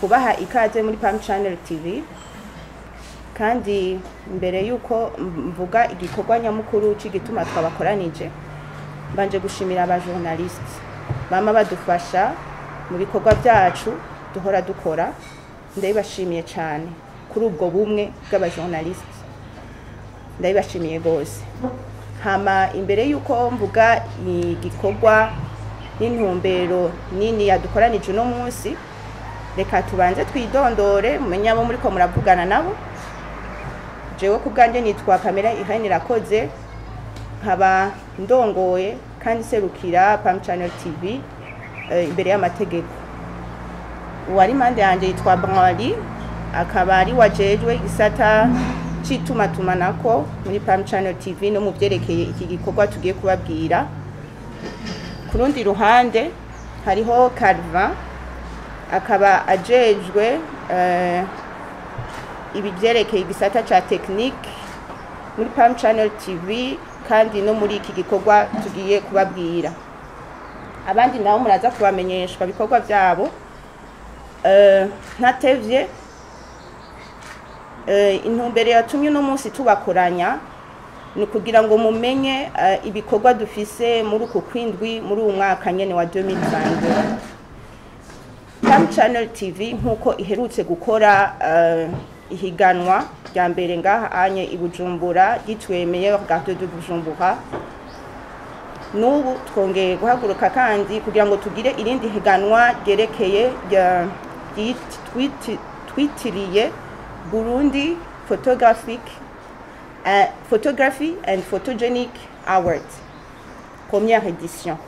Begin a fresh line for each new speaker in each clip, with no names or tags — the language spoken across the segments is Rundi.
kubaha ikaze muri Pam Channel TV kandi mbere yuko mvuga igikorwa nyamukuru c'igituma twabakoranije mbanje gushimira aba journaliste bama badufasha mu bikorwa byacu duhora dukora ndabibashimiye cyane kuri ubwo bumwe bw'aba journaliste ndabibashimiye rwose hama imbere yuko mvuga igikorwa n'intumbero nini yadukoranije uno munsi reka tubanze twidondore mumenye abo muriko muravugana nabo jewe ku bwanjye nitwa Pamela Irene Irakoze nkaba ndongoye kandi serukira Pam Channel TV eh, imbere y'amategeko uwari impande yanjye yitwa Branly akaba ari wajejwe igisata c'itumatumanako muri Pam Channel TV no mu vyerekeye iki gikorwa tugiye kubabwira ku rundi ruhande hariho Calvin akaba ajejwe eh, ibi vyerekeye igisata ca technique muri Pam Channel TV kandi no muri iki gikorwa tugiye kubabwira abandi nabo muraza kubamenyeshwa ibikorwa byabo eh, ntatevye eh, intumbero yatumye uno munsi tubakoranya ni ukugira ngo mumenye eh, ibikorwa dufise muri uku kwindwi muri uwu mwaka nyene wa 2022 Pam Channel TV nk'uko iherutse gukora eh, ihiganwa rya mbere ngaha anye i Bujumbura ryitwa meilleur garde de Bujumbura n'ubu twongeye guhaguruka kandi kugira ngo tugire irindi higanwa ryerekeye rya- ryit- twiti- twitiriye Burundi Photographic uh, Photography and Photogenic Award première édition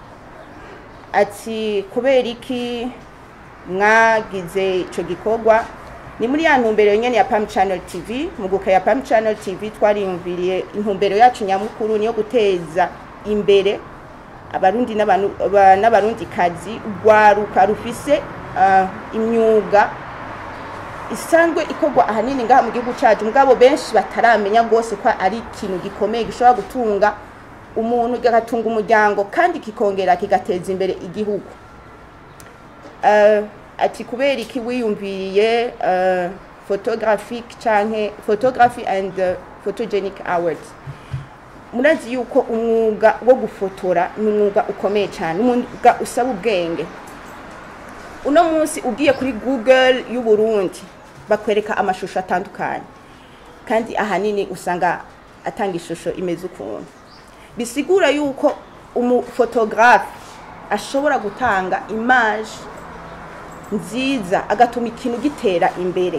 ati kubera iki mwagize ico gikorwa ni muri ya ntumbero nyene ya Pam Channel TV muguka ya Pam Channel TV twariyumviriye intumbero yacu nyamukuru niyo guteza imbere abarundi n'abantu aba- n'abarundi kazi urwaruka rufise uh, imyuga isanzwe ikorwa ahanini ngaha mu gihugu cacu mugabo benshi bataramenya rwose ko ari ikintu gikomeye gishobora gutunga umuntu kigatunga umuryango kandi kikongera kigateza imbere igihugu uh, ati kubera iki wiyumviriye uh, photographic canke photography and uh, photogenic awards murazi yuko umwuga wo gufotora ni umwuga ukomeye cyane umwuga usaba ubwenge uno munsi ugiye kuri google y'uburundi bakwereka amashusho atandukanye kandi ahanini usanga atanga ishusho imeze ukuntu bisigura yuko umufotografe ashobora gutanga image nziza agatuma ikintu gitera imbere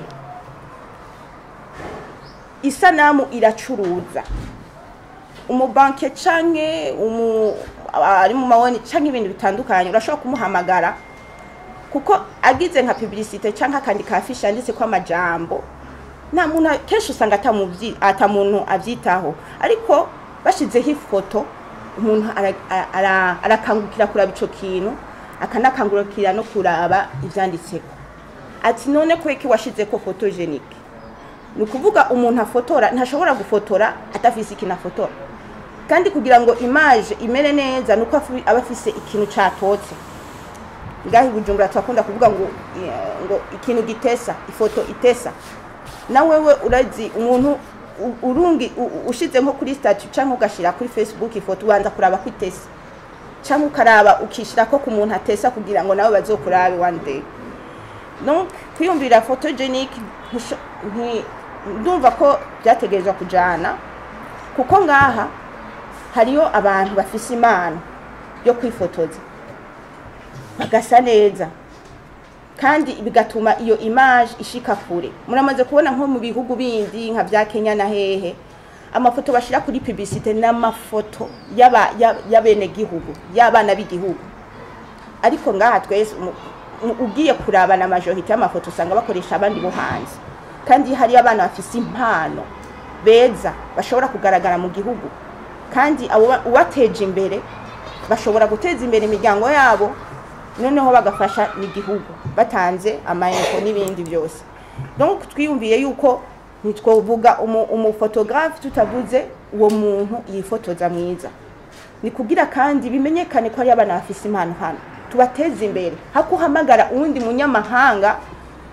isanamu iracuruza umubanke canke umu ari mu mawoni canke ibintu bitandukanye urashobora kumuhamagara kuko agize nka publicité canke akandi kafishi yanditse ko amajambo nta muntu kenshi usanga atamuvyi ata muntu avyitaho ariko bashizeho ifoto umuntu ara- ara- arakangukira kuraba ico kintu akanakangurukira no kuraba ivyanditseko ati none kweki washizeko photogenique ni ukuvuga umuntu afotora ntashobora gufotora adafise ikintu afotora kandi kugira ngo image imere neza ni uko afi- aba afise ikintu catotse ngaho i bujumbura turakunda kuvuga ngo eh, ngo ikintu gitesa ifoto itesa na wewe urazi umuntu u- urungi u- u- ushize nko kuri statut canke ugashira kuri facebook ifoto ubanza kuraba ko itesa canke ukaraba ukishira ko ku muntu atesa kugira ngo nawe bazokurabe one day donc kwiyumvira photogenic ntusho- nti- ndumva ko byategerezwa kujana kuko ngaha hariyo abantu bafise impano yo kwifotoza bagasa neza kandi bigatuma iyo image ishika kure muramaze kubona nko mu bihugu bindi nka vya Kenya na hehe amafoto bashira kuri publicité n'amafoto y'aba- ya- y'abenegihugu y'abana b'igihugu ariko ngaha twese mu- mu- ugiye kurabana amajorite y'amafoto usanga bakoresha abandi bo hanze kandi hari abana bafise impano beza bashobora kugaragara mu gihugu kandi abo ba- ubateje imbere bashobora guteza imbere imiryango yabo noneho bagafasha n'igihugu batanze amayeko n'ibindi byose donc twiyumviye yuko ntitwovuga umu- umufotografe tutavuze uwo muntu yifotoza mwiza ni kugira kandi bimenyekane ko ari abana bafise impano hano tubateze imbere hakuhamagara uwundi munyamahanga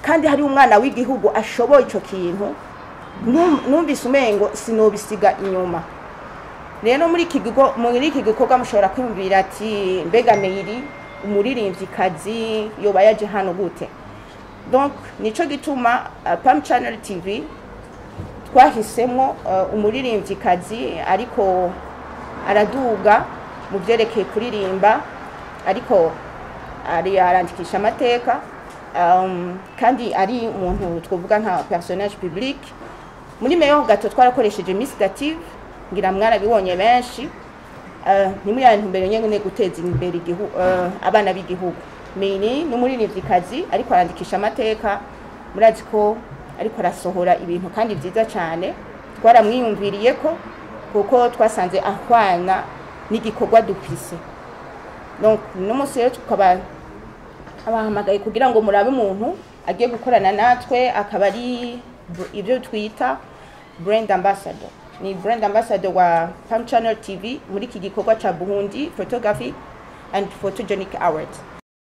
kandi hari umwana w'igihugu ashoboye icyo kintu num- numvise umengo sinobisiga inyuma rero muri iki gigo muri iki gikorwa mushobora kwiyumvira ati mbega meyiri umuririmvyikazi yoba yaje hano gute donc nico gituma uh, pam channel tv twahisemo uh, umuririmvyikazi ariko araduga mu byerekeye kuririmba ariko ari arandikisha amateka um, kandi ari umuntu twavuga nka personnage public muri meyo gato twarakoresheje miss gative ngira mwarabibonye benshi uh, ni muri ya ntumbero nyene guteza imbere igihugu uh, abana b'igihugu mini ni umuririmvyikazi ariko arandikisha amateka murazi ko ariko arasohora ibintu kandi vyiza cyane twaramwiyumviriye ko kuko twasanze ahwana n'igikorwa dufise donc uno munsi rero tukaba abahamagaye kugira ngo murabe umuntu agiye gukorana natwe akaba ari br- ibyo twita brand ambassador ni brand ambassador wa Palm Channel TV muri iki gikorwa ca Burundi Photography and Photogenic Awards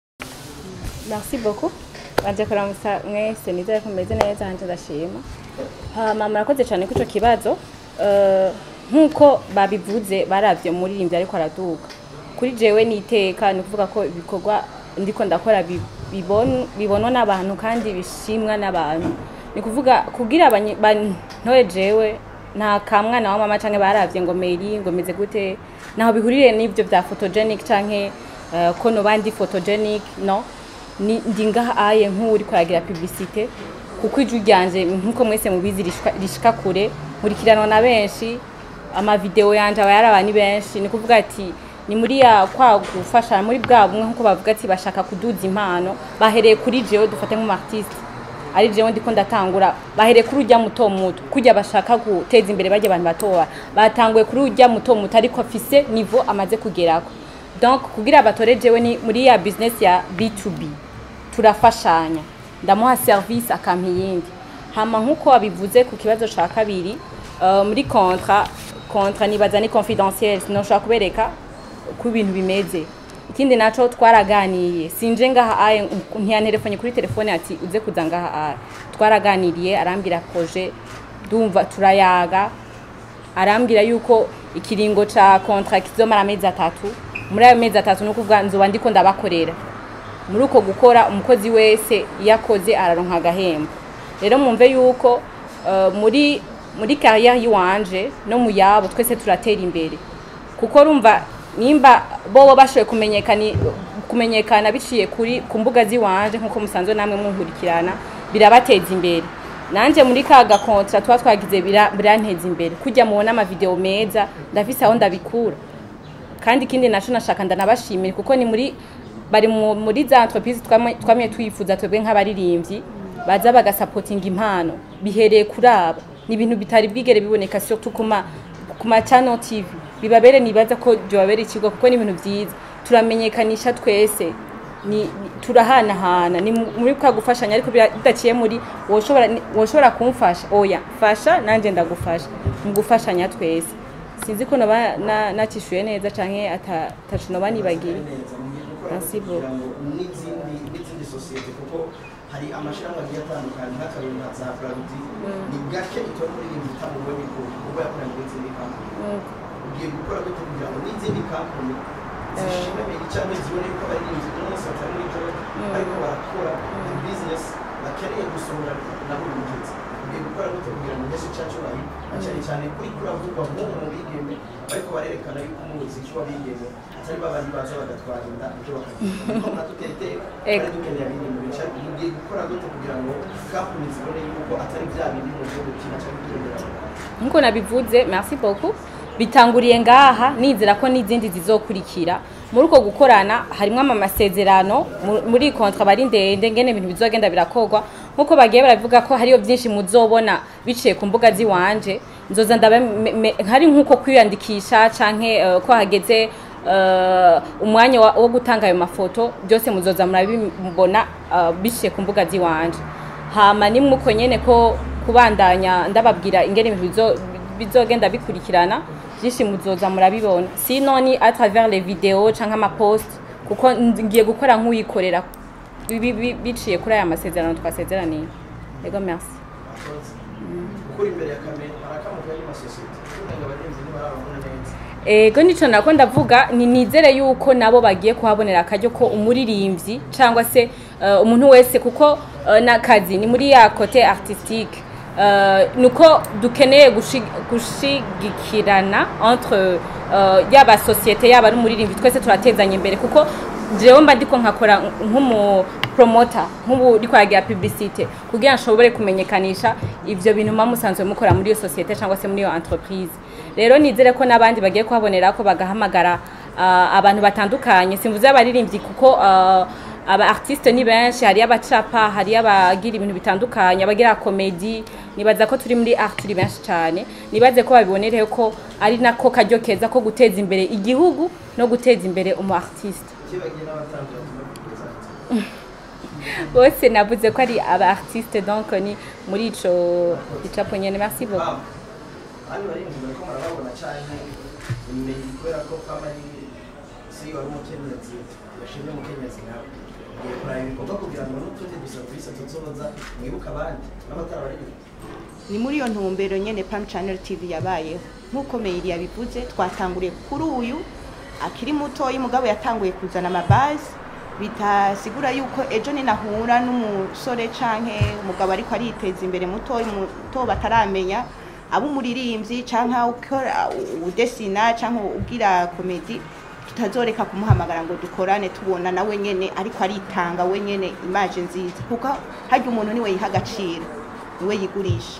merci beaucoup banje kuramutsa mwese nizere ko mumeze neza hanje ndashima hama murakoze cyane kuri ico kibazo Eh, nk'uko babivuze baravye umuririmbyi ariko araduga kuri jewe niteka ni ukuvuga ko ibikorwa ndiko ndakora bi- bibon- bibonwa n'abantu kandi bishimwa n'abantu ni kuvuga kugira abanyi- bantoye jewe nta kamwana wa mama canke baravye ngo meri ngo meze gute naho bihurire n'ivyo vya photogenic canke eh, ko no bandi photogenic no ni ndi ngaha aye nk'uri kwaragira publicité kuko ijwi ryanje nk'uko mwese mubizi rishika- rishika kure nkurikiranwa na benshi amavideo yanje aba yaraba ni benshi ni kuvuga ati ni muri ya kwa gufasha muri bwa bumwe nk'uko bavuga ati bashaka kuduza impano bahereye kuri jewe dufate nk'umartiste ari jewe ndiko ndatangura bahereye kuri urya muto muto kurya bashaka guteza imbere barya abantu batoba batanguye kuri urya muto muto ariko afise niveau amaze kugerako donc kugira batore jewe ni muri ya business ya B2B turafashanya ndamuha service akampa iyindi hama nk'uko wabivuze ku kibazo ca kabiri uh, muri kontra kontra nibaza ni confidentiel sinoshobora kubereka ko ibintu bimeze ikindi naco twaraganiye sinje ngaha aye ntiyantelefone kuri telefone ati uze kuza ngaha aye twaraganiriye arambwira projet ndumva turayaga arambwira yuko ikiringo ca kontra kizomara amezi atatu muri ayo mezi atatu ni ukuvuga nzoba ndiko ndabakorera muri uko gukora umukozi wese iyo akoze araronka agahembo rero mwumve yuko uh, muri muri carrière yiwanje no mu yabo twese turatera imbere kuko rumva nimba bobo bashoboye kumenyekana kumenyekana biciye kuri ku mbuga ziwanje nk'uko musanzwe namwe munkurikirana birabateza imbere nanje muri ka gakontra tuba twagize bira- biranteza imbere kujya mubona amavideo meza ndafise aho ndabikura kandi ikindi naco nashaka ndanabashimira kuko ni muri bari mu- muri za entreprise twamye twamye twifuza twebwe nk'abaririmbyi baza bagasapotinga impano bihereye kuri aba ni ibintu bitari bwigere biboneka surtout ku ma ku ma channel TV bibabere nibaza ko byobabere ikigo kuko ni ibintu vyiza turamenyekanisha twese ni ni- turahanahana ni mu- muri kwa gufashanya ariko bira- bidaciye muri woshobora ni- woshobora kumfasha oya fasha nanje ndagufasha mu gufashanya twese sinzi ko noba na- nacishuye neza canke ata- ataco noba nibagiye Merci beaucoup.
n'izindi n'izindi sosiyete kuko hari amashyirahamwe agiye atandukanye nk'akarori nka za Braludi ni gake itora kuririmba itamubonye ko kuba yakoranye n'izindi kampani ugiye gukora gute kugira ngo n'izindi kampani zishime cyangwa zibone ko abaririmbyi uno munsi batari muri joro ariko barakora bizinesi bakeneye gusohora na buri mugenzi ugiye gukora gute kugira ngo mbese cyacu bayi cyane cyane kuri kuravugwa nk'ubu mu bigeme ariko barerekana yuko umuziki w'abigeme atari babandi baza bagatwara inda ibyo bakagenda kuko natutera iteka
Ego.
bari dukeneye ibintu bica ugiye gukora gute kugira ngo kampani zibone yuko atari bya bindi mu gihugu kina cyangwa ibyongereza
nkuko nabivuze merci beaucoup bitanguriye ngaha nizera ko n'izindi zizokurikira muri uko gukorana harimo amasezerano mu- muri iyi kontra bari ndende ngene ibintu bizogenda birakorwa nkuko bagiye baravuga ko hariyo byinshi muzobona biciye ku mbuga ziwanje nzoza ndaba me- me- hari nkuko kwiyandikisha canke eh, ko hageze eh, umwanya wa- wo gutanga ayo mafoto byose muzoza murabibona eh, biciye ku mbuga ziwanje hama nimwe uko nyene ko kubandanya ndababwira ingene ibintu bizo- bizogenda bikurikirana byinshi muzoza murabibona sino ni à travers les vidéos canke amapost kuko ngiye gukora nk'uyikorera bi- bi- biciye kuri aya masezerano twasezeraniye yego merci
akoze gukora imbere ya kamera harakamuka y'amasosiyete kugira ngo abarinzi ntibarababona neza
ego nico nako ndavuga ni nizere yuko nabo bagiye kuhabonera akaryo ko umuririmbyi cyangwa se eh, umuntu wese kuko eh, n'akazi ni muri ya kote artistique eh, nuko dukeneye gushi- gushigikirana entre eh, yaba sosiyete yaba n'umuririmbyi twese turatezanya imbere kuko jewe mba ndiko nkakora nk'umu promota nk'ubu ndiko yagira publicité kugira nshobore kumenyekanisha ivyo bintu muba musanzwe mukora muri iyo sosiyete cyangwa se muri iyo entreprise rero nizere ko n'abandi bagiye kuhabonera ko bagahamagara ah, abantu batandukanye simvuze abaririmbyi kuko ah, aba artiste ni benshi hari abacapa hari abagira ibintu bitandukanye abagira komedi nibaza ko turi muri art turi benshi cyane nibaze ko babibonereho ko ari nako karyo keza ko guteza imbere igihugu no guteza imbere umu artiste
kibagiye n'abatangira batuma kugeza ati
bose navuze ko ari aba artiste donc ni muri ico icapo nyene merci beaucoup
pam hano barinzi bariko murababona canke imenye kubera ko pam ari si wari umukenyezi yashimye umukenyezi nawe ngiye kuraba ibikorwa kugira ngo n'utundi dusavisi tuzoza mwibuke abandi n'abatara barinzi
ni muri iyo ntumbero nyene Pam Channel TV yabayeho nk'uko Meiri yabivuze twatanguriye kuri uyu akiri mutoyi mugabo yatanguye kuzana amabazi bitasigura yuko ejo ninahura n'umusore canke umugabo ariko ariteza imbere mutoyi muto bataramenya aba umuririmbyi canke ukora udesina canke ugira komedi tutazoreka kumuhamagara ngo dukorane tubona nawe nyene ariko aritanga we nyene imaje nziza kuko harya umuntu niwe yiha agaciro niwe yigurisha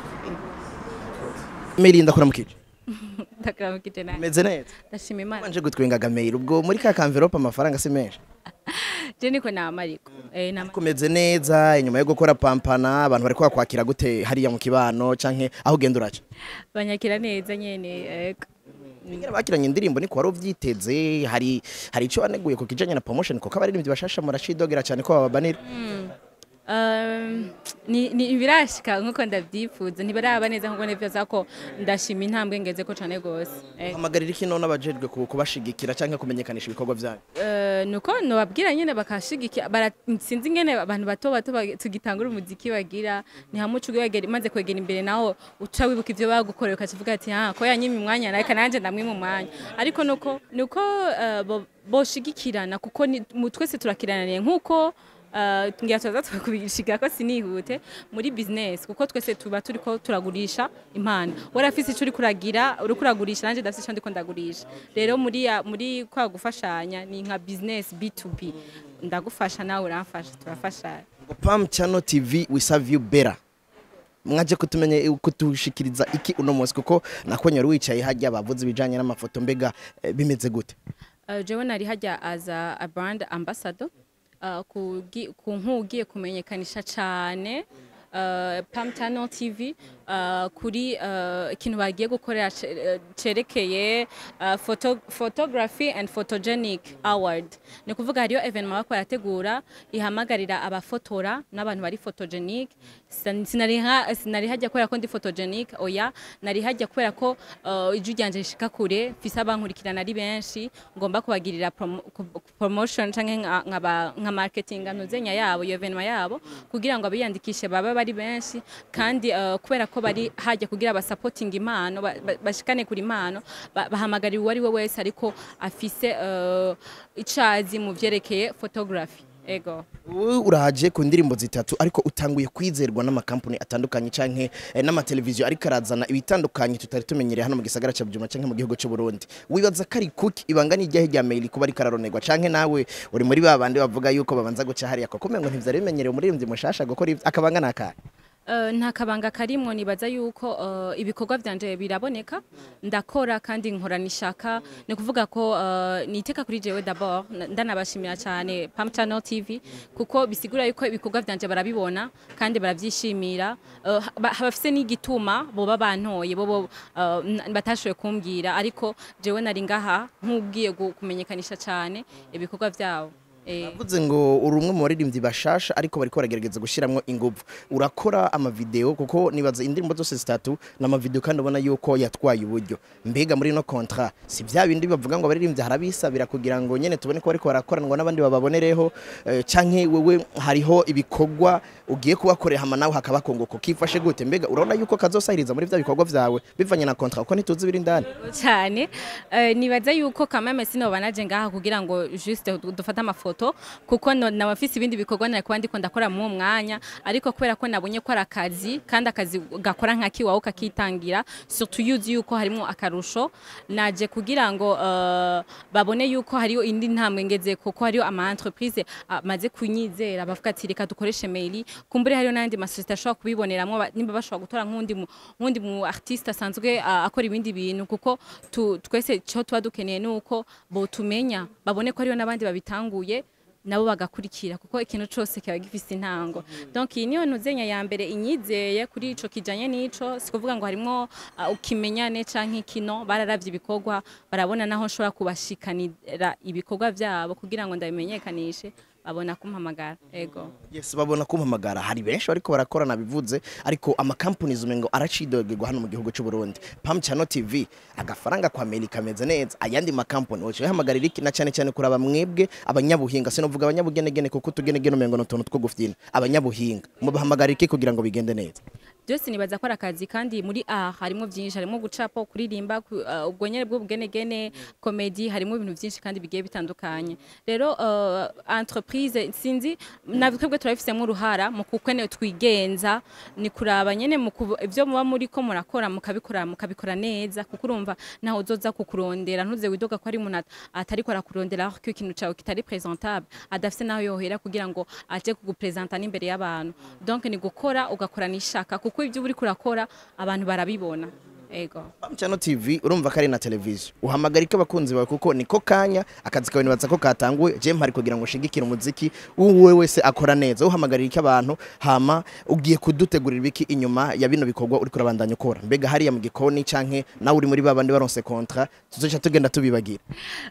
Meri ndakuramukije
ndakuramukije nawe
meze neza
ndashima imana
wanje gutwengaga Meri ubwo muri ka kanvelope amafaranga si menshi
je niko nama ariko eh nama
kumeze neza inyuma yo gukora pampana abantu bari kwakwakira gute hariya mu kibano canke aho ugenda uraca
banyakira neza nyene ego
Ingene bakiranye indirimbo niko wari uvyiteze hari hari ico waneguye ku kijanye na promotion kuko abaririmbyi bashasha muracidogera cyane ko bababanira
Um, ni ni birashika nkuko ndavyifuza ntibaraba neza nkuko nivyoza ko ndashima intambwe ngeze ko cane gose Eh,
hamagarira iki none abajejwe ku- kubashigikira canke kumenyekanisha ibikorwa vyanyu
eh, nuko nobabwira nyene bakashigikira bara- sinzi ingene abantu bato bato bag- tugitangura umuziki bagira ni hamwe uca wegera maze kwegera imbere naho uca wibuka ivyo bagukorera ukacivuga ati ha ko yanyima umwanya reka nanje ndamwima umwanya ariko nuko nuko eh, bo- boshigikirana kuko ni- mu- twese turakiraniye nkuko Uh, ngira tuza tukubishiga ko sinihute muri business kuko twese tuba turiko turagurisha impano warafise ico uri kuragira uri kuragurisha nanje ndafise ico ndiko ndagurisha rero muri ya- muri kwa gufashanya ni nka business B2B ndagufasha nawe uramfasha turafashanya
ngo Pam Channel TV we serve you better mwaje kutumenye kutushikiriza iki uno munsi kuko nakonyera wicaye hajya bavuze ibijanye n'amafoto mbega eh, bimeze gute
Uh, jewe nari hajya as a, a brand ambassador uh, kugi- ku nkugiye kumenyekanisha cyane uh, Pam Channel TV uh, kuri uh, ikintu bagiye gukorera ce- eh, cerekeye uh, photo, photography and photogenic award ni kuvuga hariyo evenement bako barategura ihamagarira abafotora n'abantu bari photogenic Sin- sinari ha- sinari hajya kubera ko ndi photogenic oya nari hajya kubera ko uh, ijwi ryanje rishika kure mfise abankurikirana ari benshi ngomba kubagirira promo- ku- promotion canke nka- nkaba- nka marketing ntuzenya yabo iyo evenement yabo kugira ngo abiyandikishe babe bari benshi kandi uh, kubera ko bari hajya kugira basupporting impano ba- ba- bashikane kuri impano ba- bahamagarira uwo ari we wese ariko afise uh, icazi mu vyerekeye photography ego
Wowe uraje ku ndirimbo zitatu ariko utanguye kwizerwa n'amakampani atandukanye canke eh, n'amateleviziyo ariko arazana ibitandukanye tutari tumenyereye hano mu gisagara ca Bujumbura canke mu gihugu c'u Burundi wibaza ko ari kuki ibanga ni ryahe rya mail kuba ariko araronerwa canke nawe uri muri ba bandi bavuga yuko babanza guca hariya koko umengo ntivyari bimenyerewe umuririmbyi mushasha gukora ivyo- akabanga nakahe
Uh, nta kabanga karimwo nibaza yuko uh, ibikorwa vyanje biraboneka ndakora kandi nkorana ishaka ni kuvuga ko uh, niteka kuri jewe d'abord na- ndanabashimira cyane Pam Channel TV kuko bisigura yuko ibikorwa vyanje barabibona kandi baravyishimira uh, ba- bafise n'igituma boba bantoye bobo uh, n- batashoboye kumbwira ariko jewe nari ngaha nk'ubwiye gu- kumenyekanisha cyane ibikorwa vyabo Eh,
Navuze ngo uri umwe mu baririmbyi bashasha ariko bariko baragerageza gushyiramo ingufu urakora amavideo kuko nibaza indirimbo zose zitatu ni amavideo kandi ubona yuko yatwaye uburyo mbega muri no contrat si bya bindi bavuga ngo abaririmbyi harabisabira kugira ngo nyene tubone ko bariko barakoranwa n'abandi bababonereho eh, canke wewe hariho ibikorwa ugiye kubakorera hama nawe hakaba kongo kifashe gute mbega urabona yuko kazosahiriza muri vya bikorwa vyawe bivanye na contrat kuko ntituzi biri indani
cyane Eh, nibaza yuko kameme sinoba naje ngaha kugira ngo juste du- dufate amafoto kuko no- naba mfise ibindi bikorwa nari kuba ndiko ndakora mu mwanya ariko kubera ko nabonye ko ari akazi kandi akazi gakora nka kiwawe ukakitangira surtout yuzi yuko harimo akarusho naje kugira ngo eh, babone yuko hariyo indi ntambwe ngeze kuko hariyo ama entreprise amaze kunyizera bavuga ati reka dukoreshe mail kumbure hariyo n'andi masosiyete ashobora kubiboneramo ba- nimba bashobora gutora nk'undi mu nk'undi mu artiste asanzwe ah, akora ibindi bintu kuko tu, twese cyo tuba dukeneye nuko botumenya babone ko hariyo n'abandi babitanguye nabo bagakurikira kuko ikintu cyose kiba gifise intango donc iyi niyo ntuzenya ya mbere inyizeye kuri ico kijanye n'ico si kuvuga ngo harimo uh, ukimenyane canke ikino bararavye ibikorwa barabona naho nshobora kubashikanira ibikorwa vyabo kugira ngo ndabimenyekanishe babona kumpamagara ego
yes babona kumpamagara hari benshi bariko barakorana bivuze ariko ama companies umengo aracidogegwa hano mu gihugu cy'u Burundi Pam Channel TV agafaranga kwa Amerika kameze neza ayandi ma company oce hamagarira iki na cyane cyane kuraba mwebwe abanyabuhinga sinovuga abanyabugenegene kuko tugenegene umengo no tuntu two gufyina abanyabuhinga mubahamagarira iki kugira ngo bigende neza
byose nibaza ko ari akazi kandi muri a harimo byinshi harimo gucapa kuririmba ku- uh, ubwo nyene bw'ubugenegene komedi harimo ibintu byinshi kandi bigiye bitandukanye rero uh, entreprise sinzi na twebwe turabifisemo uruhara mu kukwene twigenza ni kuraba nyene mu kubu- ivyo muba muri ko murakora mukabikora mukabikora neza kuko urumva naho uzoza kukurondera ntuze widoga ko ari umuntu at- atariko arakurondera aho ko ikintu cawe kitari presentable adafise naho yohera kugira ngo aje kugupresenta n'imbere y'abantu donc ni gukora ugakora nishaka kuko ibyo uri kurakora abantu barabibona ego
Pam Channel TV urumva ko ari na televiziyo uhamagarika abakunzi bawe kuko niko kanya akazi kawe nibaza ko katanguwe je mpari kugira ngo ushigikire umuziki uwe wese akora neza uhamagarira iki abantu hama ugiye kudutegurira ibiki inyuma ya bino bikorwa uri kurabandanya ukora mbega hariya mu gikoni canke nawe uri muri babandi baronse contrat tuzoca tugenda tubibagira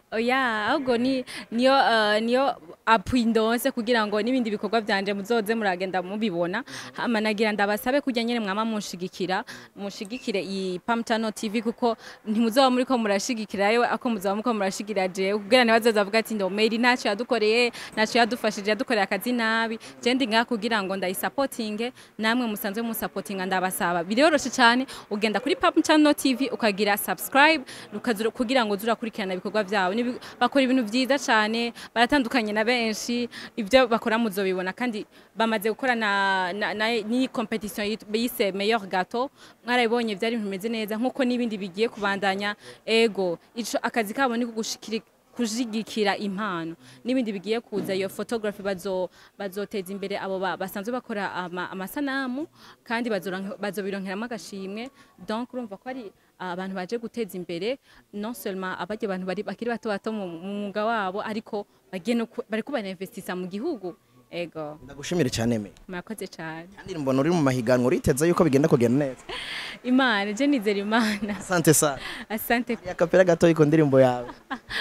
oya ahubwo ni niyo uh, niyo appui ndonse kugira ngo n'ibindi bikorwa byanje muzoze muragenda mubibona hama nagira ndabasabe kujya nyene mwama munshigikira mushigikire iyi Pam Channel TV kuko ntimuzoba muri ko murashigikirayo ako muzoba muko murashigikira je kugira ntibazoza bavuga ati ndo Mary ntacyo yadukoreye ntacyo yadufashije yadukoreye akazi nabi je ndi ngaha kugira ngo ndayisupportinge namwe musanzwe musupportinga ndabasaba biroroshe cyane ugenda kuri Pam Channel TV ukagira subscribe ukazura kugira ngo zurakurikirana ibikorwa byabo Nibi- bakora ibintu byiza cyane baratandukanye na benshi ibyo bakora muzobibona kandi bamaze gukora na, na, na ni competition yit- bise meilleur gâteau mwarabibonye byari ibintu bimeze neza nkuko n'ibindi bigiye kubandanya ego ico akazi kabo ni kugushikira kujigikira impano n'ibindi bigiye kuza iyo photography bazo bazoteza imbere abo ba- basanzwe bakora ama, amasanamu kandi bazorank- bazobironkeramo agashimwe donc urumva ko ari abantu baje guteza imbere non seulement abajya abantu bari bakiri bato bato mu mu mwuga wabo ariko bagiye no ku- bariko barinvestisa mu gihugu ego
ndagushimire cyane me
murakoze cyane
kandi mbona uri mu mahiganwa uriteza yuko bigenda kugenda neza
imana je nizera imana
asante sana
asante
ya kapera gato iko ndirimbo yawe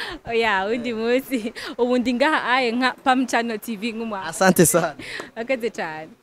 oya undi munsi ubu ndi ngaha aye nka pam channel tv nk'umwana
asante sana
murakoze cyane